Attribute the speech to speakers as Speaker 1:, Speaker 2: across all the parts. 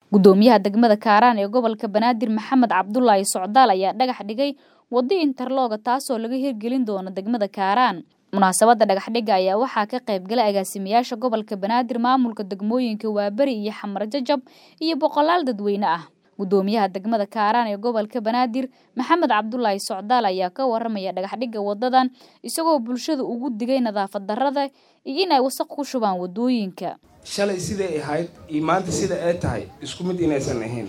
Speaker 1: gudoomiyaha degmada kaaraan ee gobolka banaadir maxamed cabdulaahi socdaal ayaa dhagax dhigay wado interlooga taasoo laga hirgelin doono degmada kaaraan munaasabada dhagaxdhiga ayaa waxaa ka qayb galay agaasimayaasha gobolka banaadir maamulka degmooyinka waaberi iyo xamar jajab iyo boqolaal dadweyne ah gudoomiyaha degmada kaaraan ee gobolka banaadir maxamed cabdulaahi socdaal ayaa ka waramaya dhagaxdhiga wadadan isagoo bulshada ugu digay nadaafad darada iyo in ay wasaq ku shubaan wadooyinka
Speaker 2: shalay siday ahayd iyo maanta sida ay tahay isku mid inaysan ahayn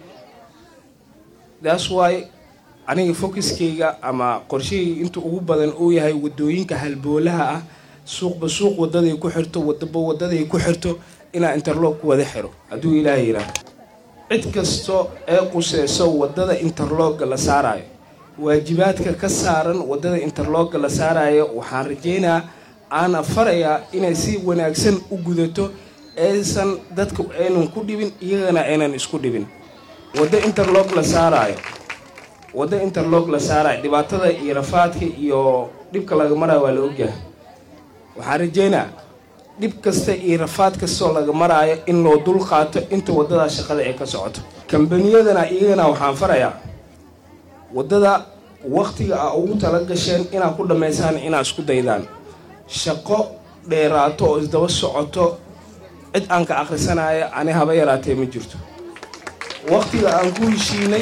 Speaker 2: thats why aniga focuskayga ama qorshahayga inta ugu badan uu yahay wadooyinka halboolaha ah suuqba suuq wadaday ku xirto wadaba wadaday ku xirto inaa interloog ku wada xiro hadduu ilaaha yidhaah cid kasto ee quseyso wadada interlooga la saarayo waajibaadka ka saaran wadada interlooga la saarayo waxaan rajeynaa aana farayaa inay si wanaagsan u gudato aysan dadka aynan ku dhibin iyagana aynan isku dhibin waddo interloog la saaraayo waddo interloog la saarayo dhibaatada iyo rafaadka iyo dhibka laga maraayo waa la ogyahay waxaan rajeynaa dhib kasta iyo rafaad kastoo laga maraayo in loo dul qaato inta waddadaa shaqada ay ka socoto kambaniyadana iyagana waxaan farayaa waddada wakhtiga a ugu tala gasheen inaad ku dhammaysaan inaad isku daydaan shaqo dheeraato oo isdaba socoto cid aan ka akhrisanaya ani haba yaraatee ma jirto wakhtiga aan ku heshiinay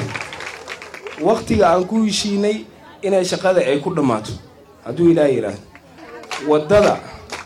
Speaker 2: wakhtiga aan ku heshiinay inay shaqada ay ku dhammaato hadduu ilaah yidhaahdo waddada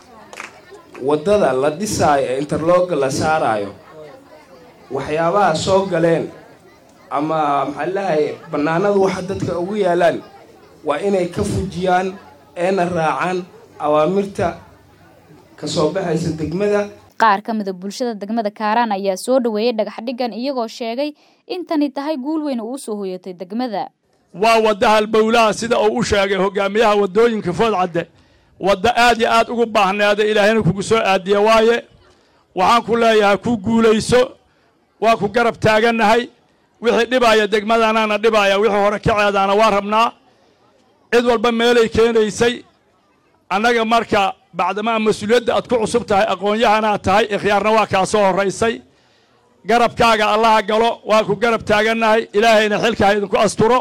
Speaker 2: waddada la dhisaayo ee interlooga la saaraayo waxyaabaha soo galeen ama maxaa lahay bannaanadu waxa dadka ugu yaalaan waa inay ka fujiyaan eena raacaan awaamirta ka soo baxaysa degmada
Speaker 1: qaar ka mida bulshada degmada kaaraan ayaa soo dhaweeyey dhagaxdhigan iyagoo sheegay in tani tahay guul weyn oo u soo hoyatay degmada
Speaker 3: waa wadda halbowlaha sida uu u sheegay hogaamiyaha waddooyinka foodcadde wadda aad iyo aad ugu baahneeda ilaahayna kugu soo aadiya waaye waxaan ku leeyahay ku guulayso waa ku garab taagannahay wixii dhibaaya degmadanaana dhibaaya wixii hore kaceedaana waa rabnaa cid walba meelay keenaysay annaga marka bacdamaa mas-uuliyadda aad ku cusub tahay aqoon-yahanaad tahay ikhyaarna waa kaa soo horraysay garabkaaga allaha galo waa ku garab taagannahay ilaahayna xilkaha idinku asturo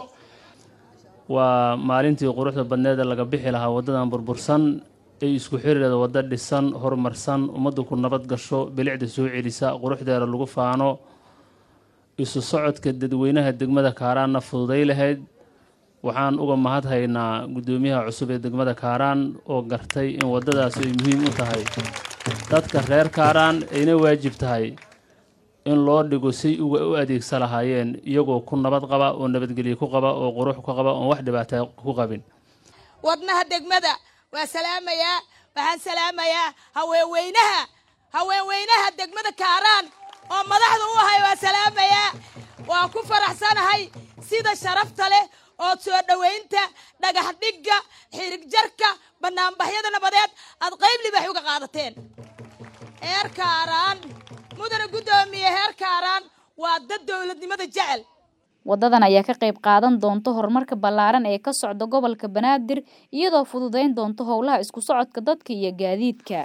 Speaker 4: waa maalintii quruxda badneeda laga bixi lahaa waddadan burbursan ee isku xirireeda waddo dhisan horumarsan ummaddu ku nabad gasho bilicda soo celisa quruxdeeda lagu faano isu socodka dadweynaha degmada kaaraanna fududay lahayd waxaan uga mahad haynaa guddoomiyaha cusub ee degmada kaaraan oo gartay in waddadaas ay muhiim u tahay dadka reer kaaraan ayna waajib tahay in loo dhigo say uga u adeegsa lahaayeen iyagoo ku nabad qaba oo nabadgelye ku qaba oo qurux ku qaba oon wax dhibaata ku qabin
Speaker 5: wadnaha degmada waa salaamayaa waxaan salaamayaa haweenweynaha haweenweynaha degmada kaaraan oo madaxda u ahay waa salaamayaa waan ku faraxsanahay sida sharafta leh oo soo dhowaynta dhagax dhigga xirig jarka bannaanbaxyada nabadeed aad qayb libax uga qaadateen heer kaaraan mudana guddoomiye heer kaaraan waa dad dowladnimada jecel
Speaker 1: wadadan ayaa ka qayb qaadan doonta horumarka ballaaran ee ka socda gobolka banaadir iyadoo fududayn doonta howlaha isku socodka dadka iyo gaadiidka